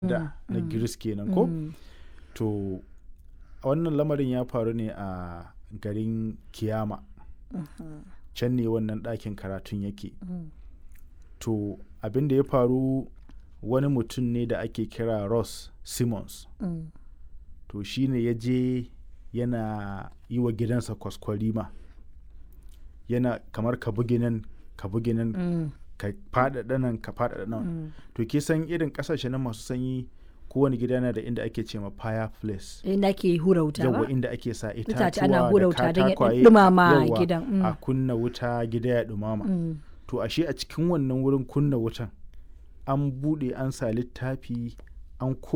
da na Greece kenan ko? To wannan lamarin ya faru ne a garin Kiyama. Can ne wannan ɗakin karatun yake. To abin da ya faru wani mutum ne da ake kira Ross Simmons. To shi ne ya je yana yi wa gidansa kwaskwarima. Yana kamar ka bugi nan, ka bugi nan, ka faɗaɗa nan, ka faɗaɗa nan. To ke san irin ƙasashe nan masu sanyi kowane gida yana da inda ake ce ma fireplace. Inda ake hura wuta ba? Yawwa inda ake sa Itace ana itatuwa hura da wuta don ya ɗan katakwaye. ɗumama Yawwa, gidan. Mm. A kunna wuta gida ya ɗumama. Mm. To ashe a cikin wannan wurin kunna wutan an buɗe an sa littafi an ko